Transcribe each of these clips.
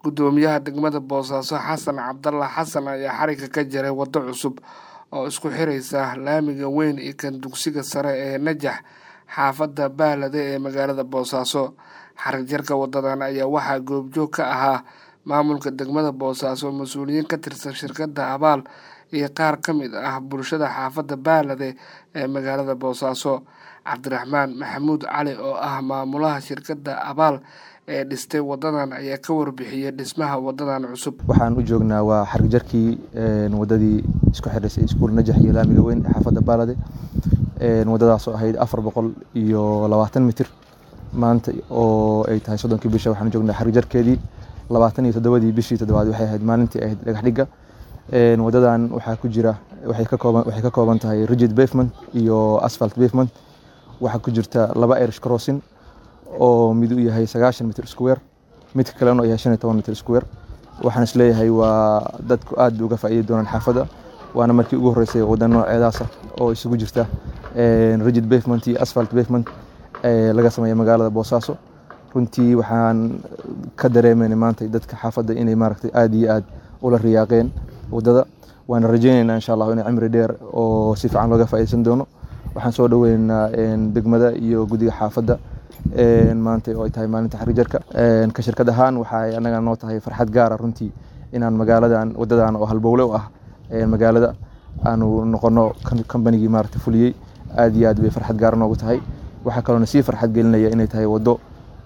Guddoomiyaha degmada Boosaaso Xasan Cabdalla Xasan ayaa xarigga ka jaray waddo cusub oo isku xiraysa laamiga weyn iyo kan dugsiga sare ee Najax xaafadda Baalade ee magaalada Boosaaso. Xarig jarka wadadan ayaa waxaa goobjoog ka ahaa maamulka degmada Boosaaso, mas'uuliyiin ka tirsan shirkadda Abaal iyo qaar ka mid ah bulshada xaafadda Baalade ee magaalada Boosaaso. Cabdiraxmaan Maxamuud Cali oo ah maamulaha shirkadda Abaal ee dhistay wadadan ayaa ka warbixiyay dhismaha wadadan cusub. waxaan u joognaa waa xarig jarkii wadadii isku xiraysay iskuul najax iyo laamiga weyn ee xaafadda baalade wadadaas oo ahayd afar boqol iyo labaatan mitir maanta oo ay tahay soddonkii bisha waxaan u joognaa xarig jarkeedii labaatan iyo toddobadii bishii toddobaad waxay ahayd maalintii ahayd dhagax dhigga wadadan waxaa ku jira waxay ka kooban waxay ka kooban tahay rigid pavement iyo asphalt pavement waxaa ku jirta laba irish crossing oo mid uu yahay sagaashan mitir square midka kalena uu yahay shan iyo toban mitir square waxaan isleeyahay waa dadku aad bay uga faa'iidi doonaan xaafadda waana markii ugu horreysay wadda nooceedaas ah oo isugu jirta rigid pavement iyo asphalt pavement laga sameeya magaalada boosaaso runtii waxaan ka dareemayna maanta dadka xaafadda inay maaragtay aad iyo aad ula riyaaqeen waddada waana rajaynaynaa insha allah inay cimri dheer oo si fiican looga faa'iideysan doono waxaan soo dhaweynaynaa degmada iyo guddiga xaafadda maanta oo ay tahay maalinta xarig jarka ka shirkad ahaan waxay annaga noo tahay farxad gaara runtii inaan magaaladan wadadan oo halbowle u ah magaalada aanu noqono kambanigii maaragta fuliyey aad iyo aad bay farxad gaara noogu tahay waxaa kaloona sii farxad gelinaya inay tahay waddo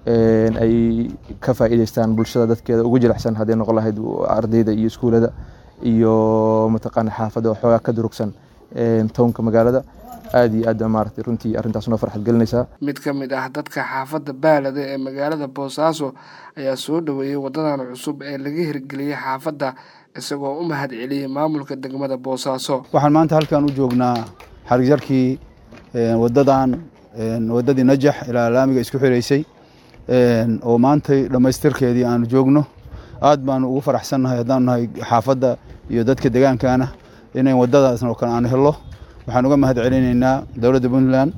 ay ka faa'iideystaan bulshada dadkeeda ugu jilicsan hadday noqon lahayd ardayda iyo iskuulada iyo mataqaana xaafadda oo xoogaa ka durugsan townka magaalada aad iyo aad maaragtay runtii arrintaas noo farxad gelinaysaa mid ka mid ah dadka xaafadda Baalade ee magaalada Boosaaso ayaa soo dhaweeyay wadadan cusub ee laga hirgeliyay xaafadda isagoo u mahad celiyay maamulka degmada Boosaaso. waxaan maanta halkan u joognaa xarig jarkii wadadan wadadii najax ilaa laamiga isku xiraysay oo maantay dhammaystirkeedii aanu joogno aad baanu ugu faraxsannahay haddaanu nahay xaafadda iyo dadka deegaankana inay wadadaas oo kale aan helo waxaan uga mahad celinaynaa dowladda puntland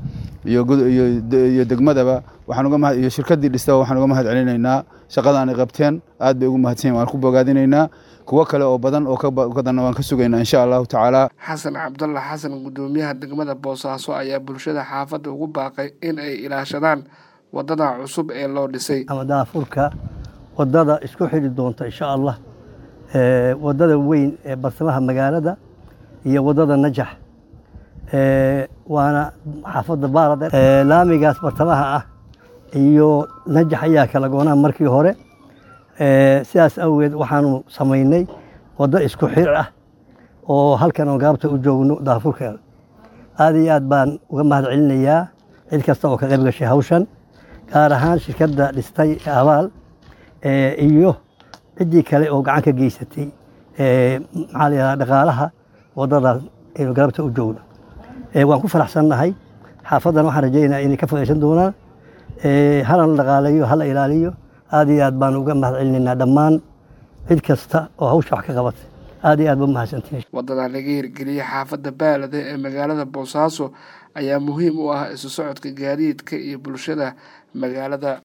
iyo degmadaba iyo shirkaddii dhistaba waxaan uga mahad celinaynaa shaqadan ay qabteen aad bay ugu mahadsan waan ku bogaadinaynaa kuwo kale oo badan oo kadanna waan ka sugaynaa insha allahu tacaala xasan cabdalla xasan guddoomiyaha degmada boosaaso ayaa bulshada xaafadda ugu baaqay in ay ilaashadaan wadada cusub ee loo dhisay ama daafurka wadada isku xidhi doonta insha allah wadada weyn ee barsamaha magaalada iyo wadada najax waana xaafadda baalade laamigaas bartamaha ah iyo najax ayaa kala goonaa markii hore sidaas awgeed waxaanu samaynay waddo isku xir ah oo halkan oo gaabta u joogno daafurkeeda aad iyo aad baan uga mahad celinayaa cid kasta oo ka qayb gashay hawshan gaar ahaan shirkadda dhistay abaal iyo ciddii kale oo gacan ka geysatay maxaa la yidhahdaa dhaqaalaha waddadaas aynu gaabta u joogno waan ku faraxsannahay xaafaddan waxaan rajaynayaa inay ka faa'iidaysan doonaan hala la dhaqaaleeyo hala ilaaliyo aad iyo aad baan uga mahad celinaynaa dhammaan cid kasta oo hawsha wax ka qabatay aad iyo aad ba mahadsantihin wadadan laga hirgeliyey xaafadda baalade ee magaalada boosaaso ayaa muhiim u ah isu socodka gaadiidka iyo bulshada magaalada